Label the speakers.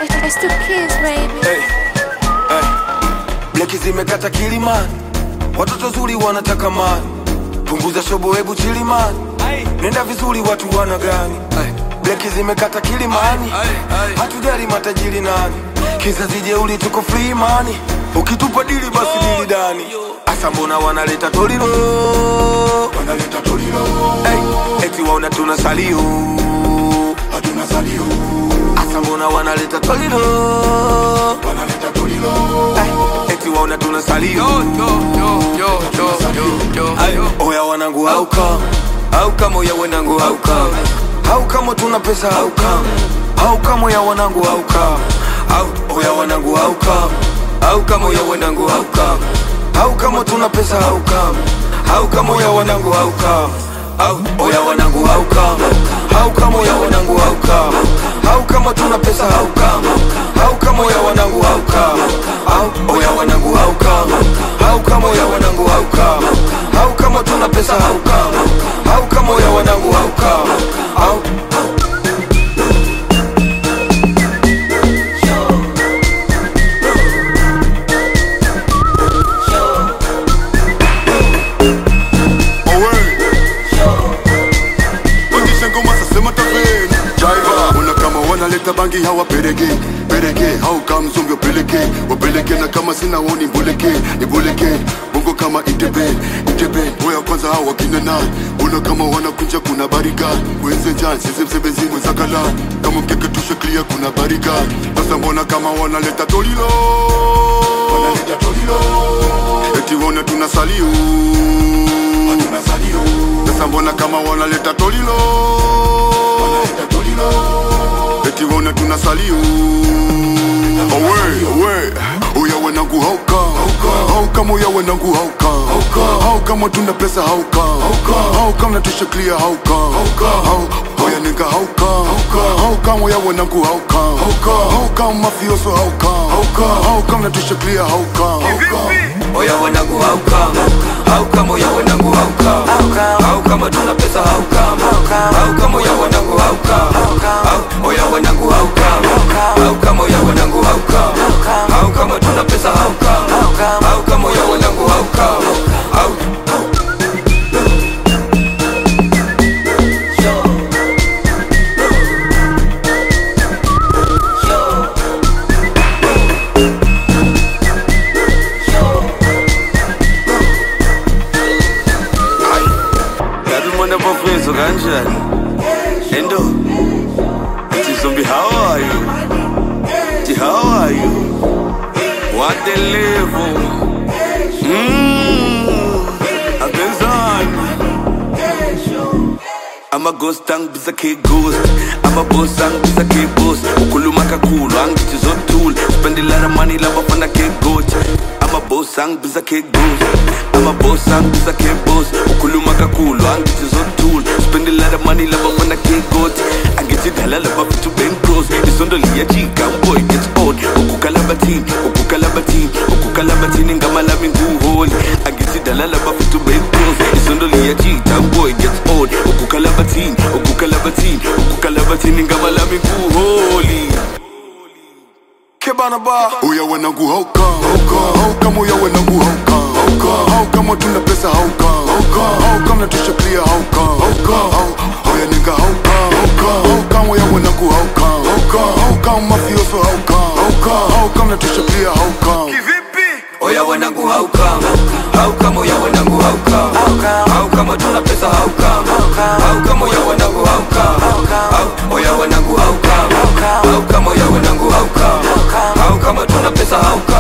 Speaker 1: It's the kids, baby.
Speaker 2: hey, hey. Bleki zimekata kilimani, watoto zuri wanataka mani, punguza shobo, hebu chilimani, nenda vizuri, watu wana gani? Hey. Bleki zimekata kilimani, hatujali matajiri nani, kizazi jeuli, tuko free mani, ukitupa dili basi dili dani. Asa mbona wanaleta tolilo, wanaleta tolilo, hey. eti waona tuna salio, hatuna salio Asa mbona wanaleta tolilo wanaleta tolilo eh, eti waona tuna salio Ay, oya wanangu hauka hauka moya wanangu hauka hauka mo tuna pesa hauka hauka moya wanangu hauka Au- oya wanangu hauka hauka moya wanangu hauka hauka mo tuna pesa hauka hauka moya wanangu hauka Au, oya wanangu hauka hauka moya wanangu hauka hauka mo tuna pesa hauka hauka moya wanangu hauka Au, oya wanangu hauka hauka moya wanangu hauka hauka mo tuna pesa hauka hauka moya wanangu hauka Au,
Speaker 3: Pandisha ngoma sasema taveni Jaiva Ona kama wanaleta bangi hawa perege Perege hau kama mzungu peleke Wapeleke na kama sina woni mbuleke Nibuleke Bongo kama itebe Itebe Oya kwanza hawa wakina na Ona kama wanakunja kuna bariga Wenze jan sisi msebezi mwenzakala Kama mkeke tushe clear kuna bariga Sasa mbona kama wanaleta tolilo Wanaleta tolilo Eti wona tunasalio Tunasalio Sasa mbona kama wanaleta tolilo Wanaleta tolilo Eti wona tunasalio Awe, awe Oya wanangu hauka Hauka moya wanangu hauka Hauka mo tuna pesa hauka Hauka mnatusha clear hauka Hau- Oya nigga hauka Hauka moya wanangu hauka Hauka mafioso hauka Hauka mnatusha clear hauka
Speaker 2: oya wanangu hauka hauka moya wanangu hauka hauka mo tuna pesa hauka hauka moya wanangu hauka Au- oya wanangu hauka hauka moya wanangu hauka hauka mo tuna pesa hauka hauka moya wanangu hauka Au- Yazi umuntu apofezo kanjani endo Ati zombi how are you Ati how are you What the level Mmm Abenzani I'm a ghost angibisa ke ghost I'm a boss angibisa ke boss ukhuluma kakhulu angithi zothula spend a lot of money labafana ke goat I'm a boss angibisa ke ghost I'm a boss angibisa ke boss ukhuluma kakhulu angithi zothula spend a lot of money labafana ke goat angithi dala labafithu bencross isondo liyajika boy gets old ukukalabathini ukukalabathini ukukalabathini ngama lami nguholi angithi dala labafithu bencross isondo liyajika boy gets old ukukalabathini ukukalabathini ukukalabathini ngama lami nguholi kebana ba
Speaker 3: Oya wanangu hauka Hauka moya wanangu hauka Hauka mo tuna pesa hauka Hauka mnatusha clear hauka Hau- Oya nigga hauka Hauka moya wanangu hauka Hauka mafioso hauka Hauka mnatusha clear hauka
Speaker 2: oya wanangu hauka hauka moya wanangu hauka hauka mo tuna pesa hauka hauka moya wanangu hauka Au- oya wanangu hauka hauka moya wanangu hauka hauka mo tuna pesa hauka